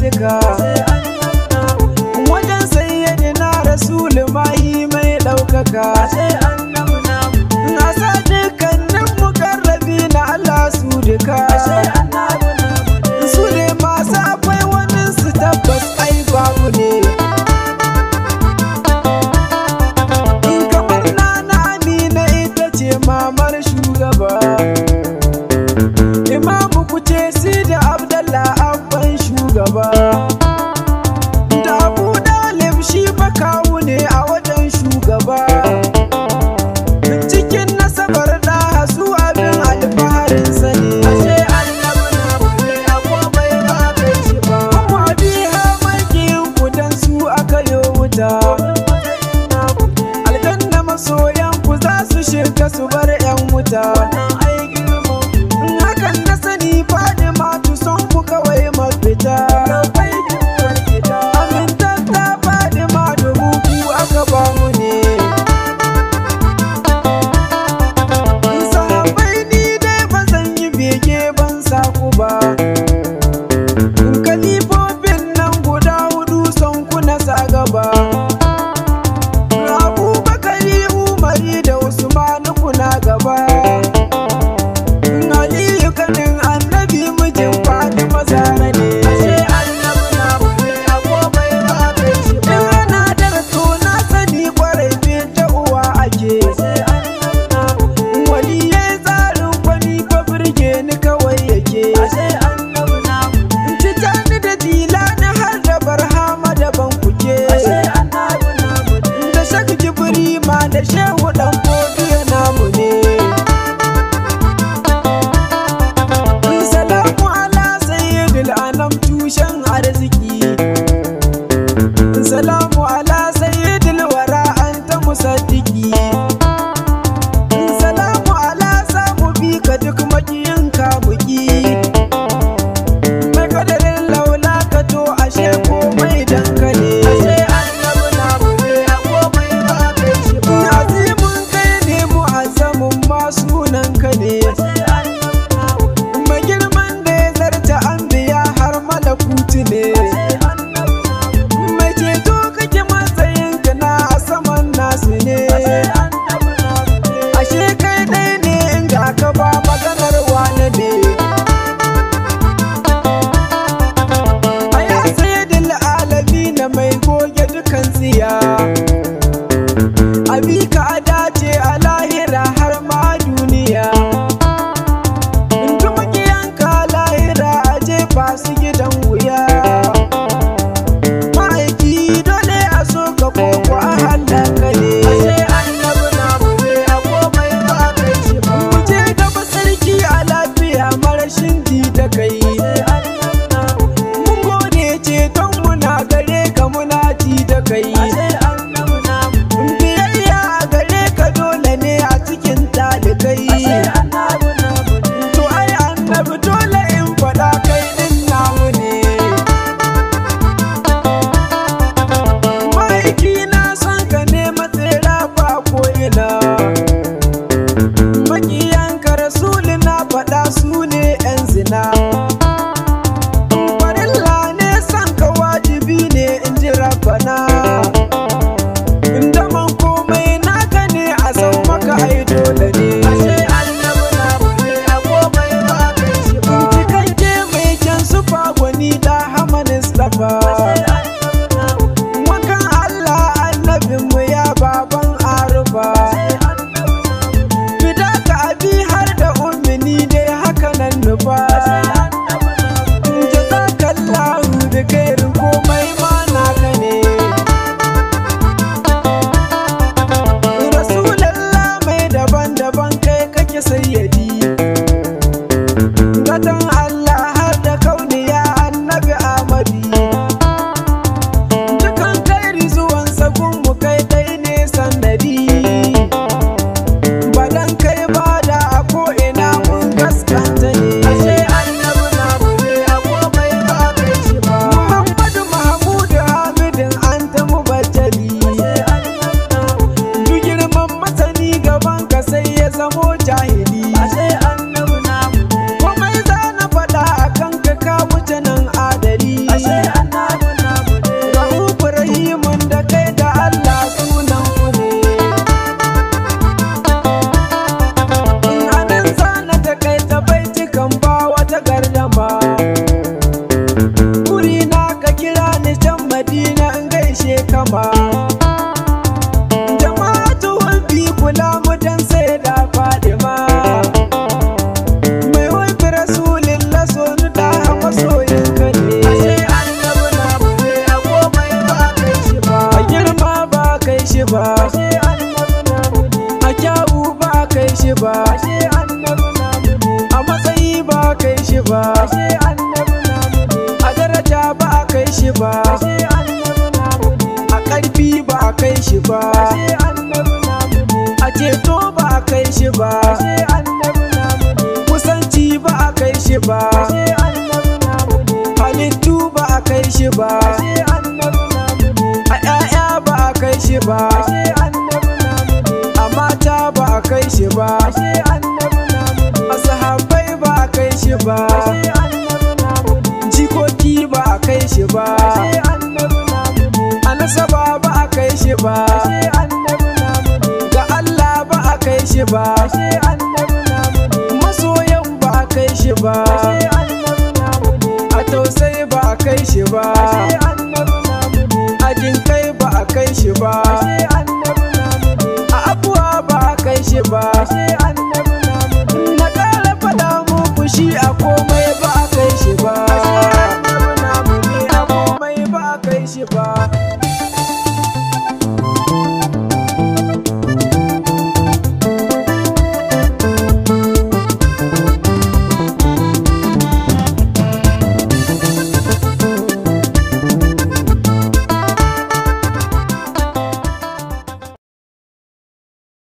cika wajen sayyidina rasul mahi mai ɗaukaka na sa dukkanin mukarrabi na Allah su duka su ne masu akwai wani su tabbas ai babu ne in kamar nana amina ita ce mamar shugaba imamu kuce si da abdallah abban shugaba da abu dalib shi fa kawu ne a wajen shugaba cikin nasabar da su abin alfaharinsa ne ashe annabi na bude a komai ba kai shi ba kuma biya makiyin kudan su aka yi wuta aljanna masoyan ku za su shiga su bar yan wuta hakan na sani faɗi matu son ku kawai mafita amintatta faɗi ma dubu ku aka ba mu ne sahabai ni dai ba zan yi bege ban saku ba kalifofin nan guda hudu son ku na sa gaba abubakari umari da usmanu kuna gaba aliyu kanin annabi mijin fatima zara ne ashe annabi na bude a komai ba kai shi ba ana da to na sani kwarai fi ta uwa ake waliyai tsarin kwani fa birge ni kawai yake Tijjani da Dilani har da Barhama da Bankuke Da Shak Jibri ma da Shehu dan Fodiyo namu ne Salamu ala sayyidil anam tushen arziki Salamu ala sayyidil wara anta musaddiki Salamu ala samu bi ka duk makiyin kamuki mai kadarin laula ka to ashe komai dankali ashe annabi na bude a komai ba kai shi ba azimin kai ne mu'azzamin ma sunan ka ne mai girman da ya zarta anbiya har malakutu ne mai ceto kake matsayin ka na a saman nasu ne ashe kai dai ne inda ka ba maganar wane ne A ya sayyidil na mai goge dukan tsiya Abi ka a dace a lahira har ma duniya Inda makiyanka lahira a jefa su gidan wuya Ma'aiki dole a so ka koko a halaka ne Ashe annabi na bude a komai ba kai shi ba Mu je gaba sarki a lafiya marashin ji da kai Mun gode ceton muna gare ka muna ji da kai. Biyayya a gare ka dole ne a cikin talikai. To ai annabi dole in faɗa kai ɗin namu ne. Ma'aiki na son ka ne matsera ba ko ina. Makiyanka rasuli na faɗa su ne 'yan zina. farilla ne san ka wajibi ne in ji rabbana inda man komai naka ne a san maka ai dole ne ashe annabi na bude a komai ba kai shi ba cikakke mai kyan sufa gwani da hamanis dafa wakan Allah annabinmu ya baban arufa fida ka abi har da ummini dai haka nan nufa jazakallahu bi khairin komai ma naka ne rasulallah mai daban-daban kai kake sayyadi gatan Allah har da kauniya annabi Ahmadi shi ba a ƙarfi ba a kai shi ba a ceto ba a kai shi ba kusanci ba a kai shi ba halittu ba a kai shi ba a 'ya'ya ba a kai shi ba a mata ba a kai shi ba a sahabbai ba a kai shi ba jikoki ba a kai shi ba a nasaba ba a kai shi ba ga Allah ba a kai shi ba masoyan ba a kai shi ba a tausayi ba a kai shi ba a jinkai ba a kai shi ba a abuwa ba a kai shi ba